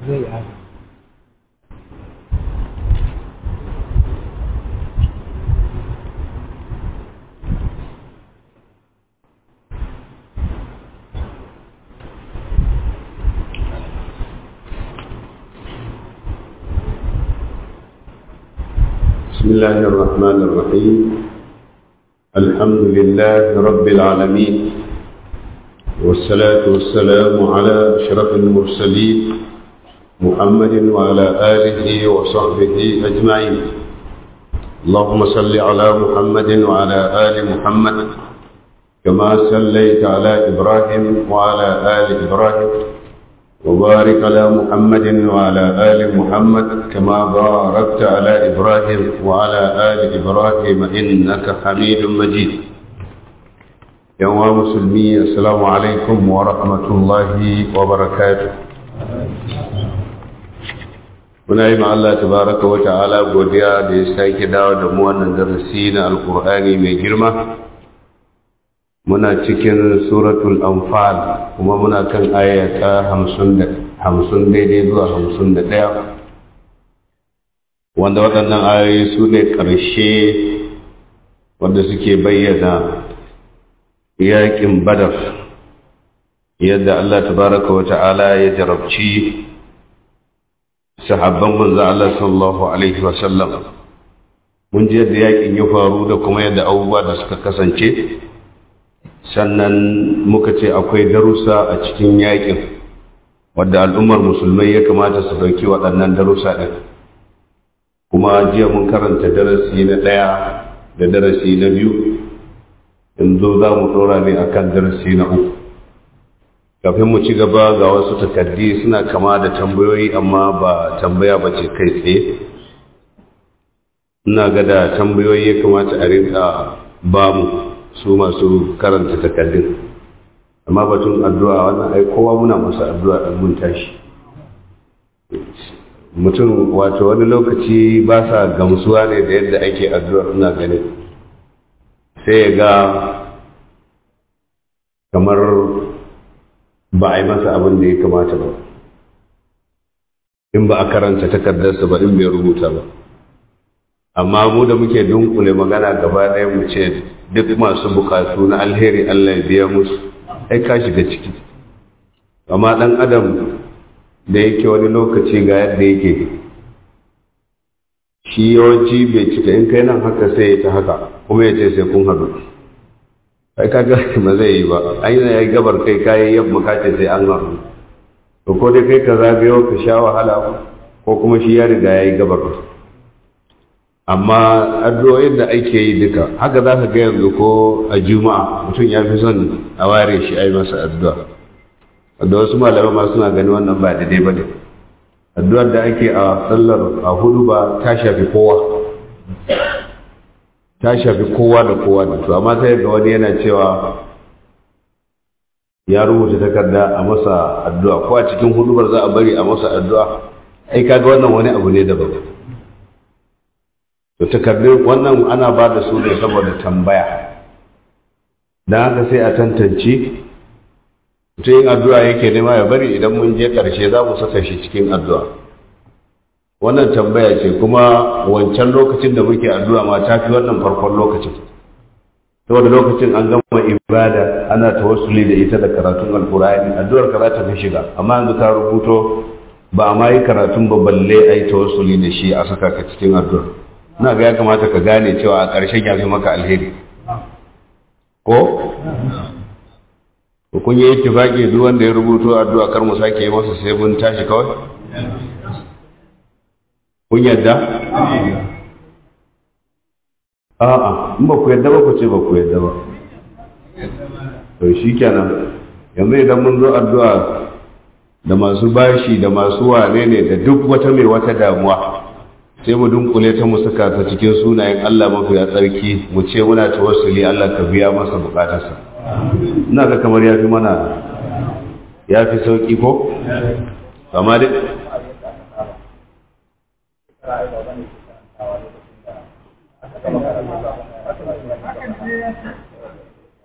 zai yi بسم الله الرحمن الرحيم الحمد لله رب العالمين والصلاة والسلام على أشرف المرسلين محمد وعلى آله وصحبه أجمعين اللهم صل على محمد وعلى آل محمد كما صليت على إبراهيم وعلى آل إبراهيم وبارك على محمد وعلى آل محمد كما باركت على إبراهيم وعلى آل إبراهيم إنك حميد مجيد يا مسلمي السلام عليكم ورحمة الله وبركاته muna yi Allah tabaraka wa ta'ala godiya da ya sake dawo da mu wannan darasi na alkur'ani mai girma muna cikin suratul anfal kuma muna kan ayata hamsin daidai zuwa hamsin da ɗaya wanda waɗannan ayoyi su ne ƙarshe wanda suke bayyana yaƙin badar yadda Allah tabaraka wa ta'ala ya jarabci sahabban manzo Allah sallallahu alaihi wa sallam mun ji yadda yaƙin ya faru da kuma yadda abubuwa da suka kasance sannan muka ce akwai darussa a cikin yakin wadda al'ummar musulmai ya kamata su dauki waɗannan darussa ɗin kuma jiya mun karanta darasi na ɗaya da darasi na biyu yanzu za mu ɗora ne akan darasi na uku kafin mu ci gaba ga wasu takardi suna kama da tambayoyi amma ba tambaya ba ce kai tsaye ina ga da tambayoyi ya kamata a rinka ba mu su masu karanta takardun amma batun addu'a wannan ai kowa muna masa addu'a ɗan mun tashi mutum wato wani lokaci ba sa gamsuwa ne da yadda ake addu'ar ina ganin sai ya ga kamar ba a yi masa abin da ya kamata ba in ba a karanta takardarsa ba in bai rubuta ba amma mu da muke dunkule magana gaba ɗaya mu ce duk masu bukatu na alheri Allah ya biya musu ai ka shiga ciki amma ɗan adam da yake wani lokaci ga yadda yake shi yawanci bai cika in kai nan haka sai ya ta haka kuma ya ce sai kun haɗu ai ka ga ba zai yi ba an yi ya gabar kai kayi yamma ka ce sai an haɗu to ko dai kai ka zagayo ka sha wahala ko kuma shi ya riga ya yi gabar amma addu'o'in da ake yi duka haka za ka ga yanzu ko a juma'a mutum ya fi son a ware shi a yi masa addu'a da wasu malamai ma suna gani wannan ba daidai ba ne addu'ar da ake a sallar a hudu ba ta shafi kowa ta shafi kowa da kowa da to amma sai ga wani yana cewa ya rubuta takarda a masa addu'a ko a cikin hudubar za a bari a masa addu'a ai kaga wannan wani abu ne daban to takardun wannan ana ba da su ne saboda tambaya don haka sai a tantance mutum yin addu'a yake nema ya bari idan mun je ƙarshe za mu saka shi cikin addu'a wannan tambaya ce kuma wancan lokacin da muke addu'a ma ta fi wannan farkon lokacin saboda lokacin an gama ibada ana tawassuli da ita da karatun alkur'ani addu'ar ka za ta fi shiga amma yanzu ka rubuto ba a ma yi karatun ba balle a yi tawassuli da shi a saka ka cikin addu'ar ina ga ya kamata ka gane cewa a ƙarshen ya fi maka alheri ko kun yi ittifaqi duk wanda ya rubuto addu'a kar mu sake yi masa sai mun tashi kawai kun yadda a'a in ba ku yadda ba ku ce ba ku yadda ba to shikenan yanzu idan mun zo addu'a da masu bashi da masu wane ne da duk wata mai wata damuwa sai mu dunkule ta mu saka ta cikin sunayen Allah mafi ya tsarki mu ce muna tawassuli Allah ka biya masa bukatarsa ina ga kamar ya fi mana ya fi sauƙi ko? amma dai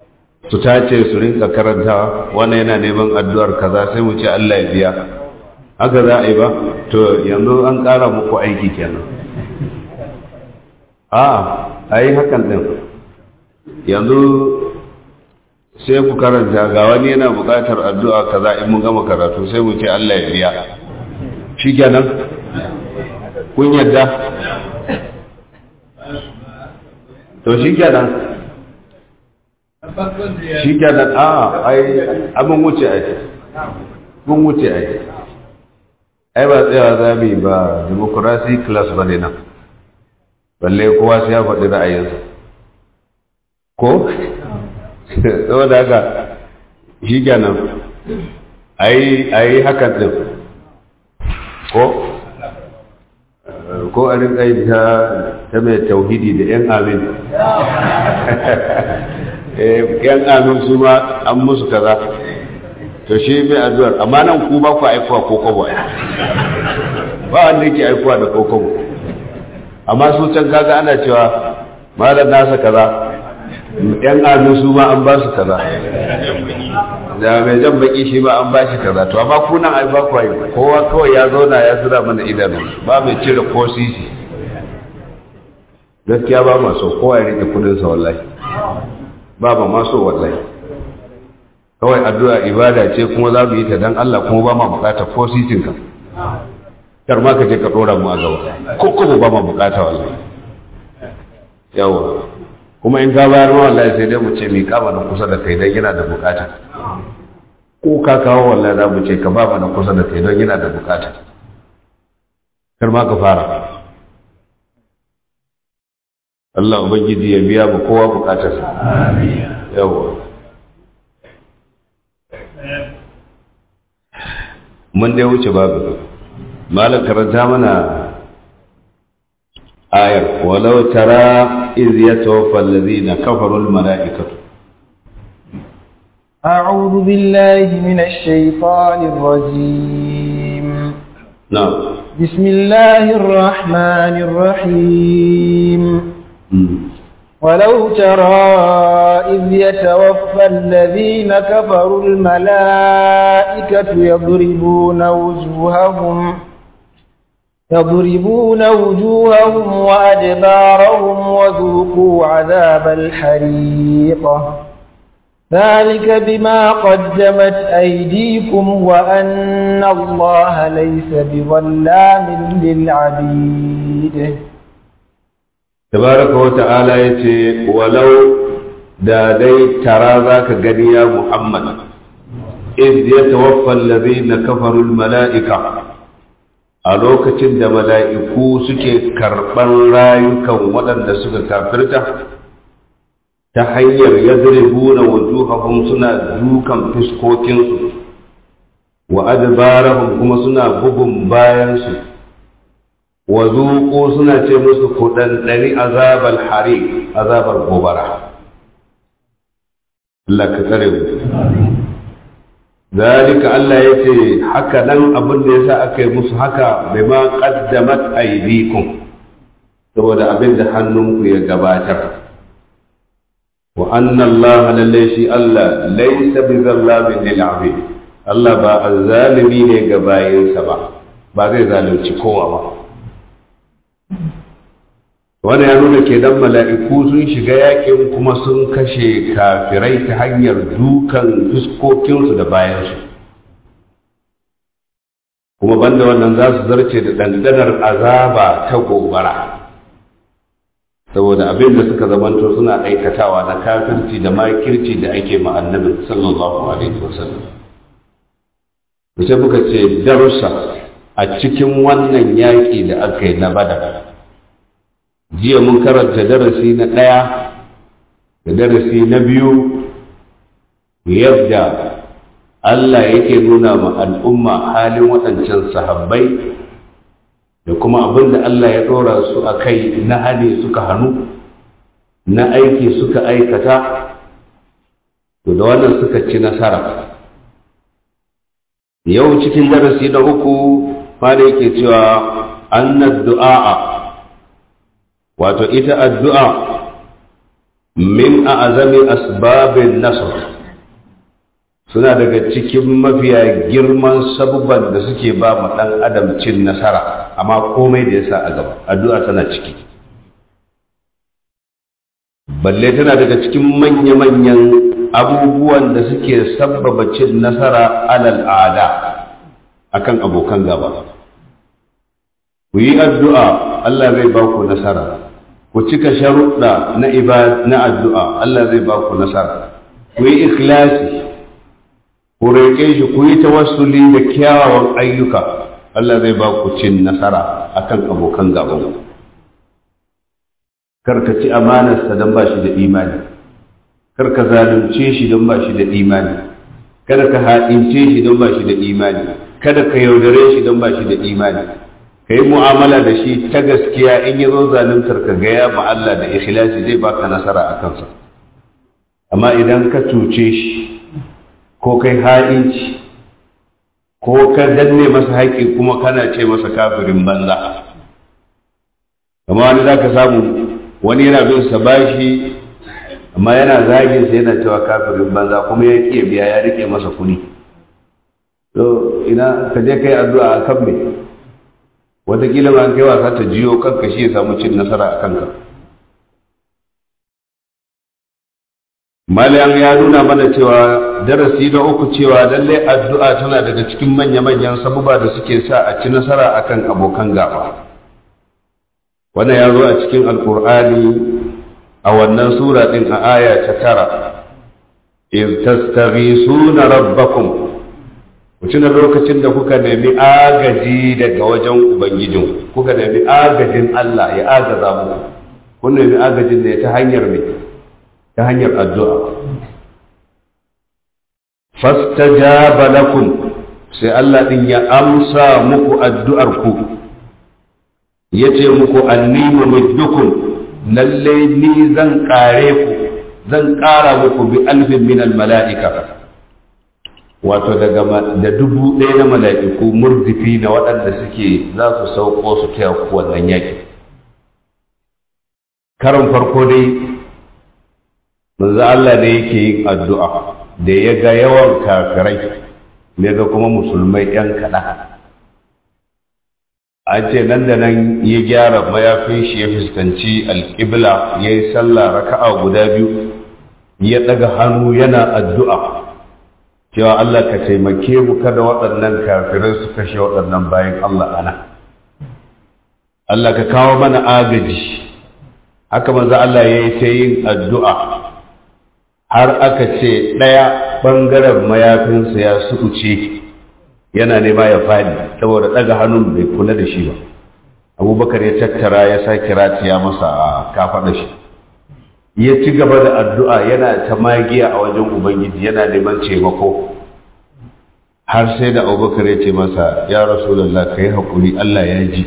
su tace su rinka karanta wannan yana neman addu'ar kaza sai mu ce Allah ya biya haka za a yi ba to yanzu an ƙara muku aiki kenan a a yi hakan ɗin yanzu sai ku karanta ga wani yana buƙatar addu'a kaza in mun gama karatu sai mu ce Allah ya biya shi kenan kun yadda to shi kenan shi kenan a ai abin wuce ai mun wuce ai ai ba tsayawa za mu yi ba democracy class ba ne nan balle kowa sai ya faɗi ra'ayinsa ko saboda haka shi kenan a yi hakan ɗin ko ko a rinka yi ta mai tauhidi da 'yan amin yan amin su ma an musu kaza to shi mai addu'ar amma nan ku ba ku aikuwa ko kobo ba wanda yake aikuwa da ko kobo amma su can kaga ana cewa malam nasa kaza yan amin su ma an ba su kaza da mai jan baki shi ba an ba shi kaza to amma ku nan ai ba ku ai kowa kawai ya zauna ya zura mana idanu ba mai cire ko sisi gaskiya ba ma so kowa ya rike kudin sa wallahi ba ba ma so wallahi kawai addu'a ibada ce kuma za mu yi ta dan Allah kuma ba ma bukata ko sisin ka kar ma ka je ka dora mu a gaba ko ko ba ma bukata wallahi yawa kuma in ka bayar ma wallahi sai dai mu ce mi kama na kusa da kai dan yana da bukata ko ka kawo wallahi za mu ce ka ba mana kusa da kai don yana da bukata kar ma ka fara Allah ubangiji ya biya mu kowa bukatarsa amin yawa mun dai wuce babu malam karanta mana ayar walau tara iz yatawaffa alladhina kafaru almalaikatu أعوذ بالله من الشيطان الرجيم نعم بسم الله الرحمن الرحيم ولو ترى إذ يتوفى الذين كفروا الملائكة يضربون وجوههم يضربون وجوههم وأدبارهم وذوقوا عذاب الحريق ذلك بما قدمت أيديكم وأن الله ليس بظلام للعبيد tabaraka wa ta'ala ya ce walau da dai tara za ka gani ya muhammad iz ya tawaffa allazina kafaru mala'ika a lokacin da mala'iku suke karɓar rayukan waɗanda suka kafirta ta hanyar yadribuna wujuhahum suna dukan fuskokinsu wa adbarahum kuma suna bugun bayansu wa zuƙo suna ce musu kuɗanɗani azabar hari azabar gobara Allah ka tsare mu zalika Allah ya ce haka nan abin da yasa aka yi musu haka bai ma qaddamat aydikum saboda abin da hannunku ya gabatar wa anna Allah lalle shi Allah laysa bi zallamin lil abid Allah ba azzalimi ne ga bayinsa ba ba zai zalunci kowa ba wani ya nuna ke dan mala'iku sun shiga yakin kuma sun kashe kafirai ta hanyar dukan fuskokinsu da bayansu kuma banda wannan za su zarce da dandanar azaba ta gobara saboda abin da suka zamanto suna aikatawa na kafirci da makirci da ake ma annabi sallallahu alaihi wasallam sai muka ce darussa a cikin wannan yaƙi da aka yi na badar jiya mun karanta darasi na ɗaya da darasi na biyu yadda Allah yake nuna ma al'umma halin waɗancan sahabbai da kuma abin da Allah ya ɗora su a kai na hali suka hannu na aiki suka aikata to da wannan suka ci nasara yau cikin darasi na uku ma da yake cewa annad du'a wato ita addu'a min a azami asbabin nasar suna daga cikin mafiya girman sabubban da suke ba ma ɗan adam cin nasara amma komai da ya sa a gaba addu'a tana ciki balle tana daga cikin manya-manyan abubuwan da suke sabbaba cin nasara alal ada akan abokan gaba ku yi addu'a Allah zai ba ku nasara ku cika sharuɗa na na addu'a Allah zai ba ku nasara ku yi ikhlasi ku roƙe shi ku yi tawassuli da kyawawan ayyuka Allah zai ba ku cin nasara akan abokan gaban kar ka ci amanarsa don ba shi da imani kar ka zalunce shi don ba shi da imani kada ka haɗince shi don ba shi da imani kada ka yaudare shi don ba shi da imani ka yi mu'amala da shi ta gaskiya in ya zo zaluntar ka gaya ma Allah da ikhlasi zai baka nasara a kansa amma idan ka cuce shi ko kai ha'inci ko ka danne masa haƙƙi kuma kana ce masa kafirin banza amma wani za ka samu wani yana bin sa bashi amma yana zagin sa yana cewa kafirin banza kuma ya ƙi biya ya rike masa kuɗi to ina ka je kai addu'a a kan me wataƙila ma kai wasa ta jiyo kanka shi ya samu cin nasara a kanka Malam ya nuna mana cewa darasi na uku cewa lallai addu'a tana daga cikin manya-manyan sabuba da suke sa a ci nasara akan abokan gaba. Wannan ya zo a cikin Alƙur'ani a wannan sura ɗin a aya ta tara. In tastaghisuna rabbakum ku tuna lokacin da kuka nemi agaji daga wajen Ubangijin, kuka nemi agajin Allah ya agaza muku, kun nemi agajin da ya ta hanyar mai ta hanyar addu'a. Fastajaba lakum sai Allah ɗin ya amsa muku addu'arku, ya ce muku annimu muddukum lalle ni zan ƙare ku, zan ƙara muku bi alfin minal mala'ika. Wato daga da dubu ɗaya na mala'iku murdifi na waɗanda suke za su sauko su taya ku wannan yaƙi. Karin farko dai manzo Allah ne yake yin addu'a da ya ga yawan kafirai ne ga kuma musulmai ‘yan kaɗan. An ce nan da nan ya gyara mayafin shi ya fuskanci alƙibla ya yi sallah raka'a guda biyu ya ɗaga hannu yana addu'a cewa Allah ka taimake mu kada waɗannan kafirai su kashe waɗannan bayan Allah ana. Allah ka kawo mana agaji haka manzo Allah ya yi ta yin addu'a har aka ce ɗaya ɓangaren mayafinsa ya sukuce yana nema ya faɗi saboda ɗaga hannun bai kula da shi ba abubakar ya tattara ya sa kiratiya masa a kafaɗa shi ya ci gaba da addu'a yana ta magiya a wajen ubangiji yana neman taimako har sai da abubakar ya ce masa ya rasulallah ka yi haƙuri allah ya ji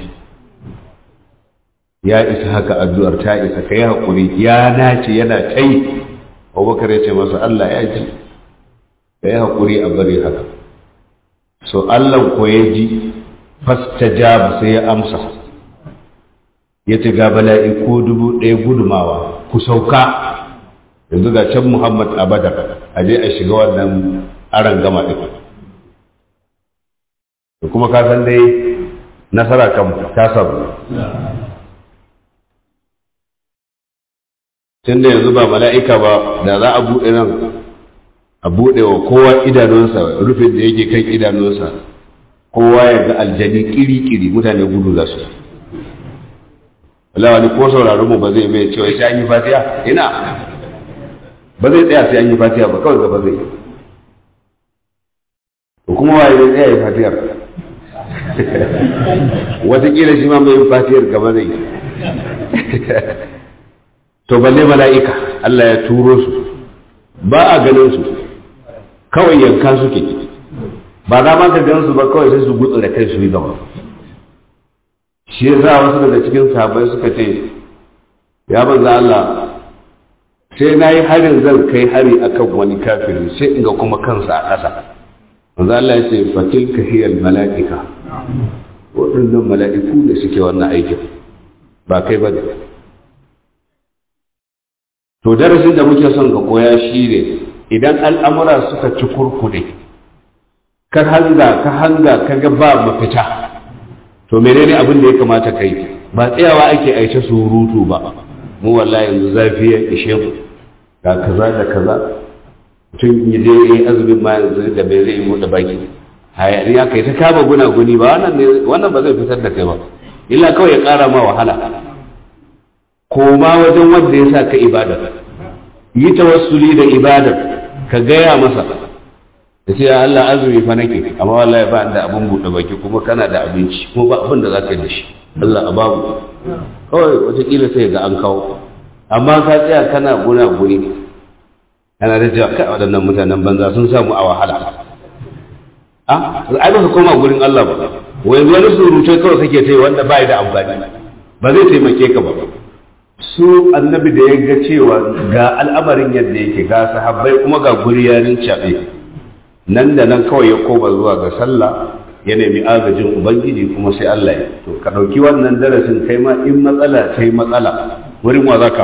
ya isa haka addu'ar ta isa ka yi haƙuri ya nace yana ta yi abubakar ya ce masa Allah ya ji ka yi haƙuri a bari haka so Allah ko ya ji fasta jaba sai ya amsa ya ce ga bala'iku dubu ɗaya gudumawa ku sauka yanzu ga can Muhammad a Badar a je a shiga wannan aran gama ɗin da kuma ka san dai nasara kan ta samu tun da yanzu ba mala'ika ba da za a buɗe nan a buɗe wa kowa idanunsa rufin da yake kan idanunsa kowa ya ga aljani kiri-kiri mutane gudu za su wani ko sauraron mu ba zai mai cewa sai an yi fatiya ina ba zai tsaya sai an yi fatiya ba kawai gaba zai ko kuma waye zai tsaya yi fatiyar watakila shi ma mai yin fatiyar gaba zai to balle mala'ika Allah ya turo su ba a ganin su kawai yanka suke ba za ma ka ganin su ba kawai sai su gutsu da kai su yi gaba shi ya sa wasu daga cikin sahabbai suka ce ya banza Allah sai na yi harin zan kai hari akan wani kafiri sai in ga kuma kansa a ƙasa manzo Allah ya ce fatilka hiyal mala'ika waɗannan mala'iku da suke wannan aikin ba kai ba ne to darasin da muke son ka koya shi ne idan al'amura suka ci kurkude ka hanga ka hanga ka ga ba mafita to menene abin da ya kamata kai ba tsayawa ake aice surutu ba mu wallahi yanzu zafi ya ishe mu ga kaza da kaza tun yi je yi azumin ma yanzu da bai zai yi da baki hayaniya kai ta kama gunaguni ba wannan ne wannan ba zai fitar da kai ba illa kawai ya kara ma wahala koma wajen wanda ya sa ka ibada yi tawassuli da ibadar ka gaya masa da ce Allah azumi fa nake amma wallahi ba da abin buɗe baki kuma kana da abinci kuma ba abin da za ka yi da shi Allah a babu kawai wataƙila sai ga an kawo amma ka tsaya kana guna guni kana da cewa kai waɗannan mutanen banza sun samu a wahala a ai ba ka koma gurin Allah ba wai wani surutai kawai kake ta yi wanda ba da amfani ba zai taimake ka ba su annabi da ya ga cewa ga al'amarin yadda yake ga sahabbai kuma ga guri yarin caɓe nan da nan kawai ya koma zuwa ga sallah ya nemi agajin ubangiji kuma sai Allah ya to ka ɗauki wannan darasin kai ma in matsala ta yi matsala wurin wa zaka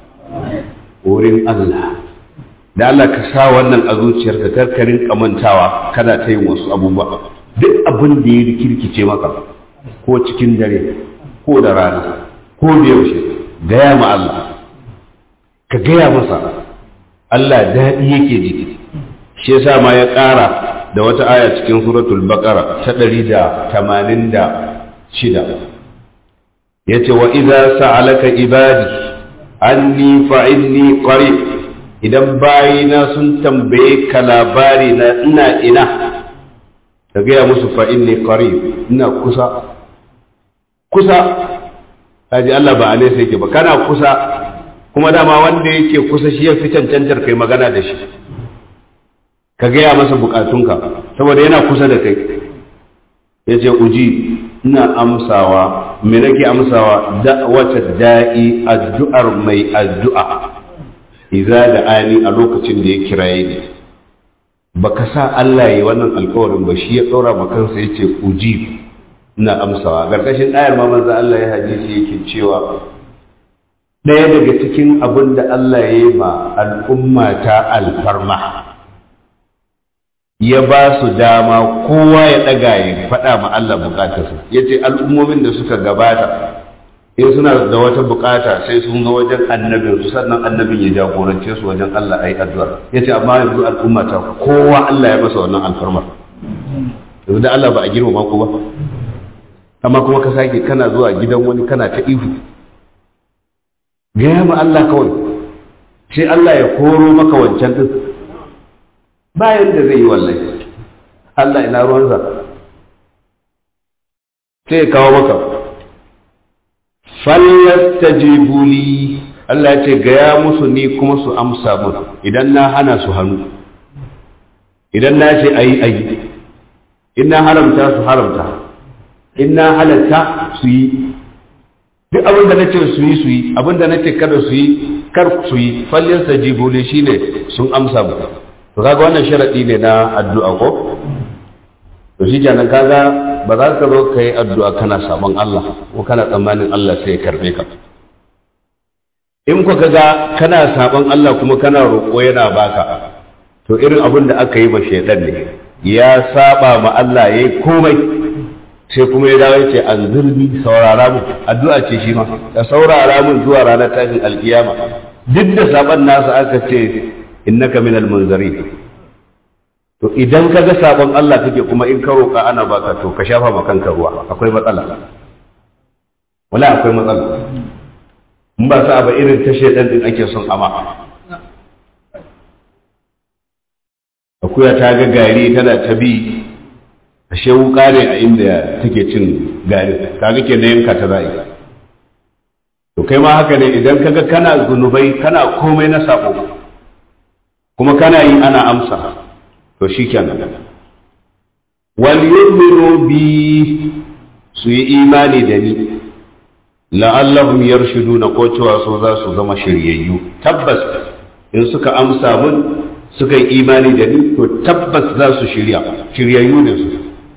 wurin Allah da Allah ka sa wannan a zuciyarka karkarin kamantawa kana ta yin wasu abubuwa duk abin da ya rikirkice maka ko cikin dare ko da rana ko da yaushe gaya ma Allah ka gaya masa Allah daɗi yake ji shi yasa ma ya ƙara da wata aya cikin suratul baqara ta ɗari da tamanin da shida ya ce wa iza sa'alaka ibadi anni fa inni qarib idan bayina sun tambaye ka labari na ina ina ka gaya musu fa inni qarib ina kusa kusa kaji Allah ba a nesa yake ba kana kusa kuma dama wanda yake kusa shi ya fi cancantar kai magana da shi ka gaya masa bukatunka saboda yana kusa da kai ya ce uji ina amsawa me nake amsawa da'wata da'i addu'ar mai addu'a iza da ani a lokacin da ya kiraye ni baka sa Allah ya yi wannan alkawarin ba shi ya ɗora ma kansa ya ce uji ina amsawa ƙarƙashin ayar ma manzo Allah ya hadisi yake cewa ɗaya daga cikin abin da Allah ya yi ma al'umma ta alfarma ya ba su dama kowa ya ɗaga ya faɗa ma Allah bukatarsa ya ce al'ummomin da suka gabata in suna da wata bukata sai sun ga wajen annabin su sannan annabin ya jagorance su wajen Allah a yi addu'a ya ce amma yanzu al'umma ta kowa Allah ya masa wannan alfarmar yanzu da Allah ba a girmama ku ba amma kuma ka sake kana zuwa gidan wani kana ta ihu gaya ma Allah kawai sai Allah ya koro maka wancan din bayan da zai yi wallahi Allah ina ruwansa sai ya kawo maka falyastajibu li Allah ya ce gaya musu ni kuma su amsa mun idan na hana su hannu idan na ce ayi ayi in na haramta su haramta in na halatta su yi duk abin da nace su yi su yi abin da nace kada su yi kar su yi fallin sajibu li shine sun amsa mu to kaga wannan sharadi ne na addu'a ko to shi kenan kaga ba za ka zo ka yi addu'a kana sabon Allah ko kana tsammanin Allah sai ya karbe ka in ku kaga kana sabon Allah kuma kana roƙo yana baka to irin abin da aka yi ma shaidan ne ya saba ma Allah yayi komai sai kuma ya dawo ce an zurbi saurara mu addu'a ce shi ma ka saurara mun zuwa ranar tashin alkiyama duk da saban nasa aka ce innaka minal munzari to idan ka ga sabon Allah kake kuma in ka roƙa ana baka to ka shafa ma kanka ruwa akwai matsala wala akwai matsala in ba sa ba irin ta shedan din ake son ama akuya ta ga gari tana ta bi ashe wuka ne a inda take cin gari kaga ke na yanka ta za'i to kai ma haka ne idan kaga kana zunubai kana komai na sako kuma kana yi ana amsa to shikenan wal yu'minu bi su yi imani da ni la'allahum yarshuduna ko cewa so za su zama shiryayyu tabbas in suka amsa mun suka yi imani da ni to tabbas za su shirya shiryayyu ne su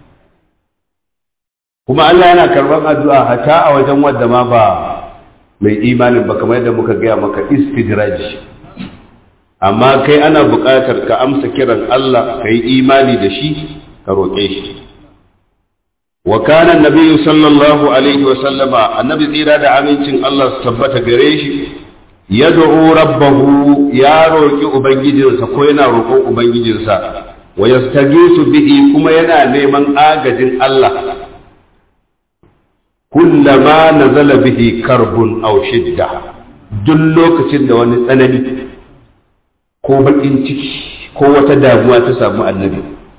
kuma Allah yana karɓar addu'a hata a wajen wadda ma ba mai imanin ba kamar yadda muka gaya maka istidraj amma kai ana buƙatar ka amsa kiran Allah ka yi imani da shi ka roƙe shi wa kana annabi sallallahu alaihi wa sallama annabi tsira da amincin Allah su tabbata gare shi yad'u rabbahu ya roƙi ubangijinsa ko yana roƙon ubangijinsa wa yastagisu bihi kuma yana neman agajin Allah kullama nazala bihi karbun aw shidda duk lokacin da wani tsanani ko bakin ciki ko wata damuwa ta samu annabi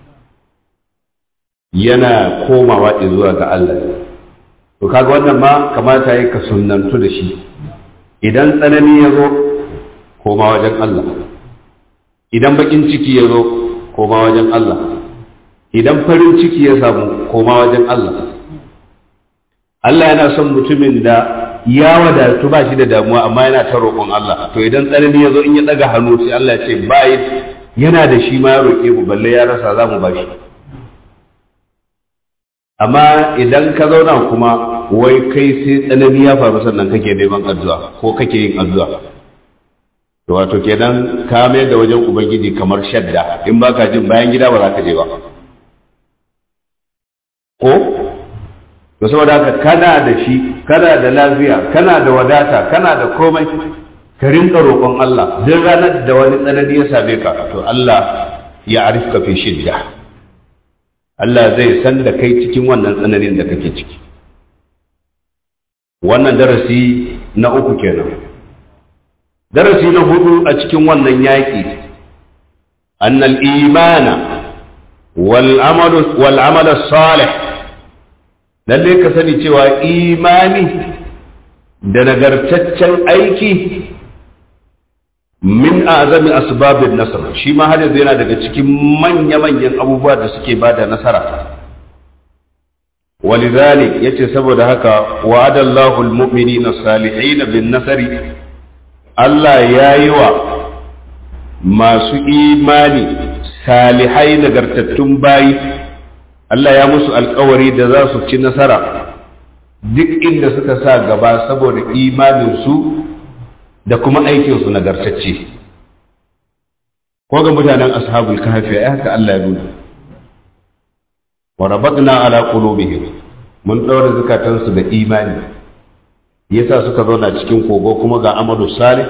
yana komawa zuwa ga Allah to kaga wannan ma kamata yi ka sunnantu da shi idan tsanani ya zo koma wajen Allah idan bakin ciki ya zo koma wajen Allah idan farin ciki ya samu koma wajen Allah Allah yana son mutumin da ya wadatu ba shi da damuwa amma yana ta roƙon Allah to idan tsanani ya zo in ya ɗaga hannu sai Allah ya ce bai yana da shi ma ya roƙe mu balle ya rasa za mu ba shi amma idan ka zauna kuma wai kai sai tsanani ya faru sannan kake neman addu'a ko kake yin addu'a to wato kenan ka mayar da wajen ubangiji kamar shadda in baka jin bayan gida ba za ka je ba ko to saboda haka kana da shi kana da lafiya kana da wadata kana da komai ka rinka roƙon Allah duk ranar da wani tsanani ya same ka to Allah ya arifka fi shidda Allah zai san da kai cikin wannan tsananin da kake ciki wannan darasi na uku kenan darasi na hudu a cikin wannan yaƙi annal imana wal amalu wal amalu salih lalle ka sani cewa imani da nagartaccen aiki min azami asbabin nasar shi ma har yanzu yana daga cikin manya-manyan abubuwa da suke ba da nasara walidhalik yace saboda haka wa'ada Allahu al-mu'minina salihin bin nasari Allah ya yi wa masu imani salihai nagartattun bayi Allah ya musu alkawari da za su ci nasara duk inda suka sa gaba saboda imaninsu da kuma aikinsu nagartacce ko ga mutanen ashabul kahfi ai haka Allah ya nuna wa rabatna ala qulubihim mun daura zukatansu da imani yasa suka zauna cikin kogo kuma ga amadu salih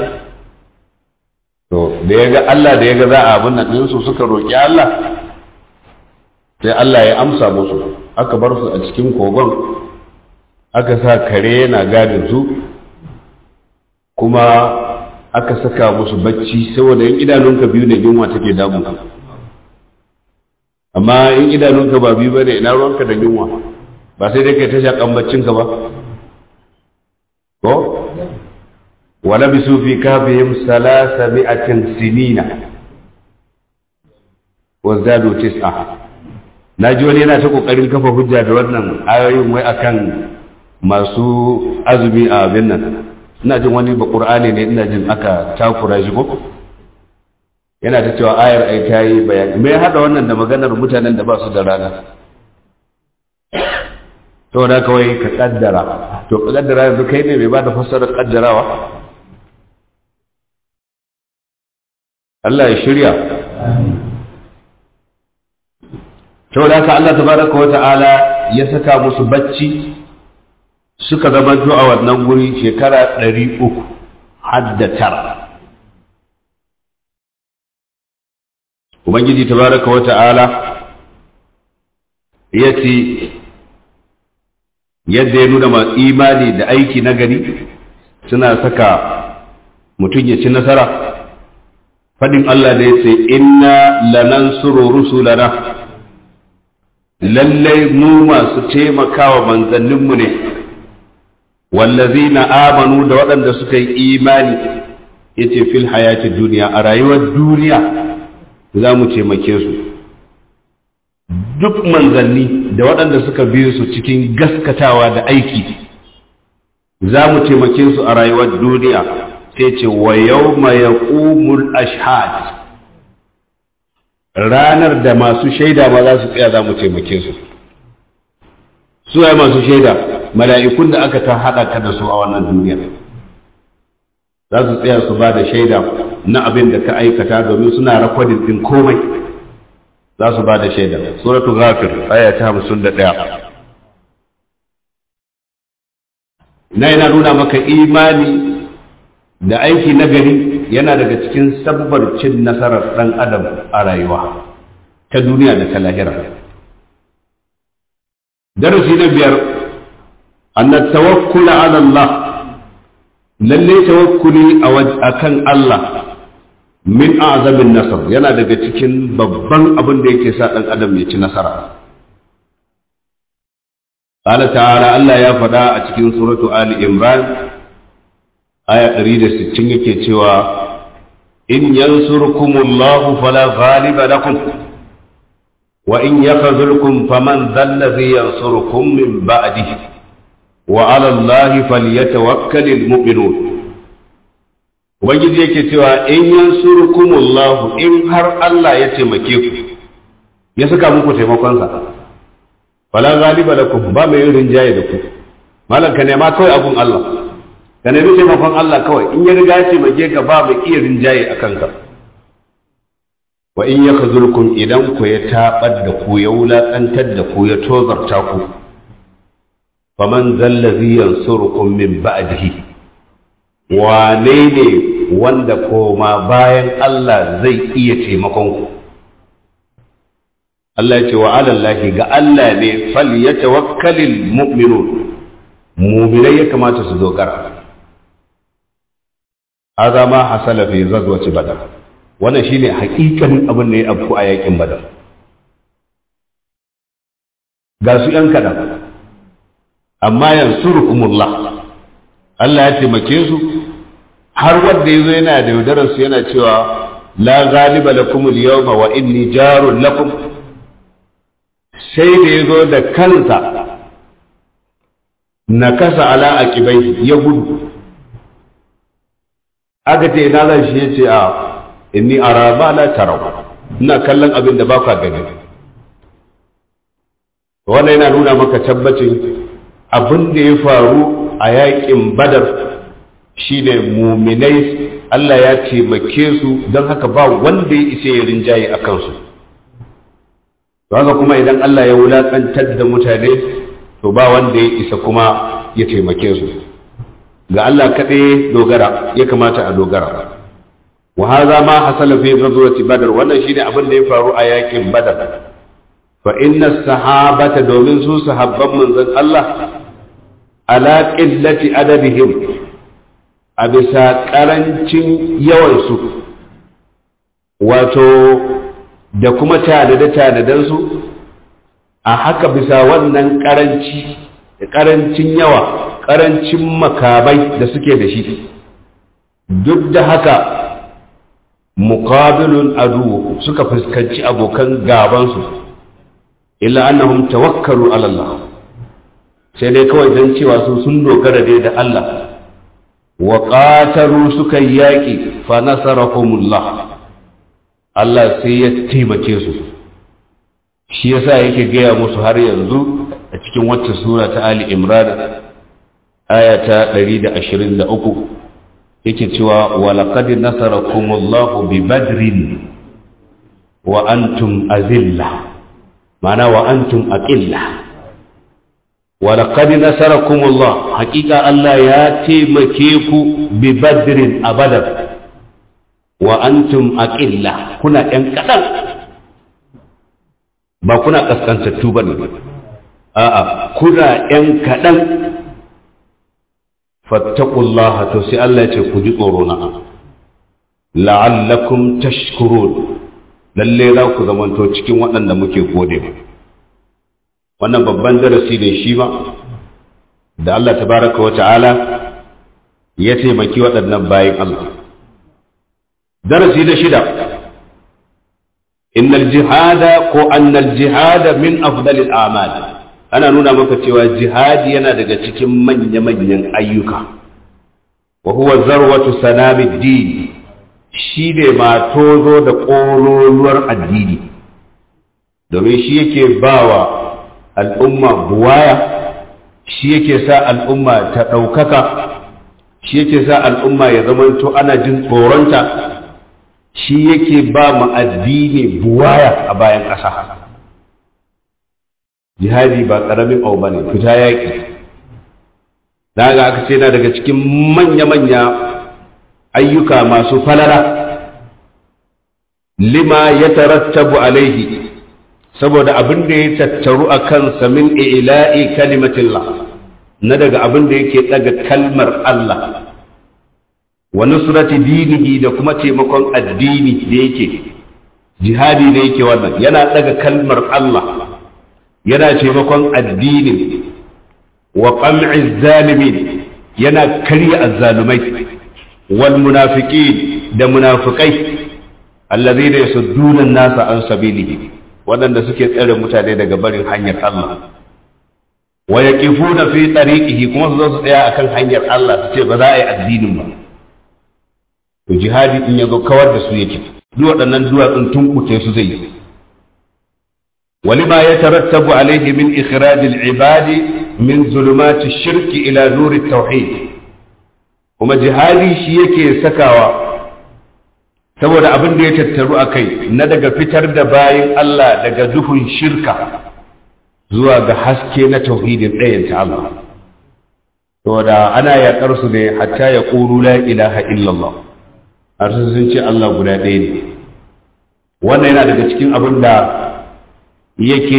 to da ya ga Allah da ya ga za a abin nan ɗinsu suka roƙi Allah sai Allah ya amsa musu aka bar su a cikin kogon aka sa kare yana gadin su kuma aka saka musu bacci saboda in idanunka biyu ne yunwa take damu amma in idanunka ba biyu bane ina ruwanka da yunwa ba sai dai kai ta shakan baccinka ba ko wala bisu fi kafihim salasa mi'atin sinina wa zadu tis'a na ji wani yana ta kokarin kafa hujja da wannan ayoyin wai akan masu azumi a abin nan ina jin wani ba qur'ani ne ina jin aka takura shi ko yana ta cewa ayar ai ta yi bayani me ya hada wannan da maganar mutanen da ba su da rana to da kawai ka kaddara to ka kaddara yanzu kai ne mai ba da fassarar kaddarawa Allah ya shirya saboda haka Allah tabaraka wa ta'ala ya saka musu bacci suka zama a wannan guri shekara ɗari uku hadda tara Ubangiji tabaraka wa ta'ala ya ce yadda ya nuna masu imani da aiki na gari suna saka mutum ya ci nasara faɗin Allah da ya ce inna lanansuru rusulana lallai mu masu taimakawa manzanninmu ne wallazina amanu da waɗanda suka yi imani yace fil hayati duniya a rayuwar duniya za mu taimake su duk manzanni da waɗanda suka bi su cikin gaskatawa da aiki za mu taimake su a rayuwar duniya sai ce wa yawma yaqumul ashhad ranar da masu shaida ma za su tsaya za mu taimake su su ya masu shaida mala'ikun da aka ta haɗa ka da su a wannan duniya za su tsaya su ba da shaida na abin da ka aikata domin suna rakwadin din komai za su ba da shaida suratu ghafir aya ta hamsin da ɗaya na yana nuna maka imani da aiki na gari yana daga cikin sabbar cin nasarar ɗan adam a rayuwa ta duniya da ta lahira darasi na biyar anna tawakkula ala Allah lalle tawakkuli a kan Allah min azamin nasar yana daga cikin babban abin da yake sa ɗan adam ya ci nasara قال تعالى الله يا فدا a cikin suratu Ali Imran aya 160 yake cewa in yansurkumullahu fala ghaliba lakum wa in yakhzulkum faman dhallazi yansurukum min ba'dihi wa 'ala Allahi falyatawakkalul mu'minun Ubangiji yake cewa in yansurkumullahu in har Allah ya taimake ku ya saka muku taimakonsa fala ghaliba lakum ba mai yin rinjaye da ku malam ka nema kawai abun Allah ka nemi taimakon Allah kawai in ya riga ya taimake ka ba mai iya rinjaye a kanka wa in ya khazurkum idan ku ya tabar da ku ya wulakantar da ku ya tozarta ku faman zallazi yansurukum min ba'dihi wane ne wanda koma bayan Allah zai iya taimakon ku Allah ce wa alallahi ga Allah ne fal yatawakkalul mu'minun mu'minai ya kamata su dogara haza ma hasala fi ghazwati badar wannan shine hakikanin abin da ya afku a yakin badar ga su yan kadan amma yansurukumullah Allah ya taimake su har wanda yazo yana da yaudarar su yana cewa la ghaliba lakum al-yawma wa inni jarun lakum sai da ya zo da kansa na kasa ala a kibai ya gudu aka ce na zan shi ya ce a inni a raba na tarau ina kallon abin da ba ka gani wannan yana nuna maka tabbacin abin da ya faru a yakin badar shine muminai Allah ya taimake su don haka ba wanda ya isa ya rinjaye a kansu haka kuma idan Allah ya wulaƙantar da mutane to ba wanda ya isa kuma ya taimake su ga Allah kaɗai dogara ya kamata a dogara wa hadha ma hasala fi ghazwati badr wannan shine abin da ya faru a yakin badar fa inna sahabata domin su sahabban manzon Allah ala qillati adadihim a bisa karancin yawansu wato da kuma tanade-tanadensu a haka bisa wannan karanci da karancin yawa karancin makamai da suke da shi duk da haka muqabilun adu suka fuskanci abokan gabansu illa annahum tawakkalu ala Allah sai dai kawai dan cewa su sun dogara dai da Allah wa qataru suka yaki fa nasarahumullah Allah sai ya taimake su shi yasa yake gaya musu har yanzu a cikin wata sura ta Ali Imran aya ta 123 yake cewa wa laqad nasarakumullahu bi badrin wa antum azilla ma'ana wa antum aqilla wa laqad nasarakumullah hakika Allah ya taimake ku bi badrin a badar wa antum aqilla kuna ɗan kaɗan ba kuna ƙasƙantattu ba ne a'a kuna ɗan kaɗan fattaqullaha to sai Allah ya ce ku ji tsoro na la'allakum tashkurun lalle za ku zamanto cikin waɗanda muke gode wannan babban darasi ne shi ma da Allah tabaraka wa ta'ala ya taimaki waɗannan bayan Allah درسي لشدة إن الجهاد كو أن الجهاد من أفضل الأعمال أنا نونا مكتوى جهاد ينادق تكم من يمن أيك وهو ذروة سلام الدين shine ma tozo da ƙololuwar addini domin shi yake bawa al'umma buwaya shi yake sa al'umma ta ɗaukaka shi yake sa al'umma ya zamanto ana jin tsoronta shi yake ba mu addini buwaya a bayan ƙasa jihadi ba ƙaramin abu bane fita yaƙi daga aka ce na daga cikin manya-manya ayyuka masu falala lima ya tarattabu alaihi saboda abin da ya tattaru a kansa min ila'i kalimatillah na daga abin da yake daga kalmar Allah wa nusrati dinihi da kuma taimakon addini da yake jihadi da yake wannan yana daga kalmar Allah yana taimakon addinin wa qam'i zalimin yana karya azzalumai wal munafiqin da munafiqai alladhina yasudduna an-nasa an sabilihi waɗanda suke tsare mutane daga barin hanyar Allah wa yaqifuna fi tariqihi kuma su zo su tsaya akan hanyar Allah su ce ba za a yi addinin ba to jihadi in yazo kawar da su yake duk waɗannan duwatsun tunkuce su zai yi ولما يترتب عليه من إخراج العباد من ظلمات الشرك إلى نور التوحيد kuma jihadi shi yake sakawa saboda abin da ya tattaru a kai na daga fitar da bayan Allah daga duhun shirka zuwa ga haske na tauhidin ɗayan ta Allah saboda ana yaƙar su ne hatta ya ƙuru la ilaha illallah har sun ce Allah guda ɗaya ne wannan yana daga cikin abin da yake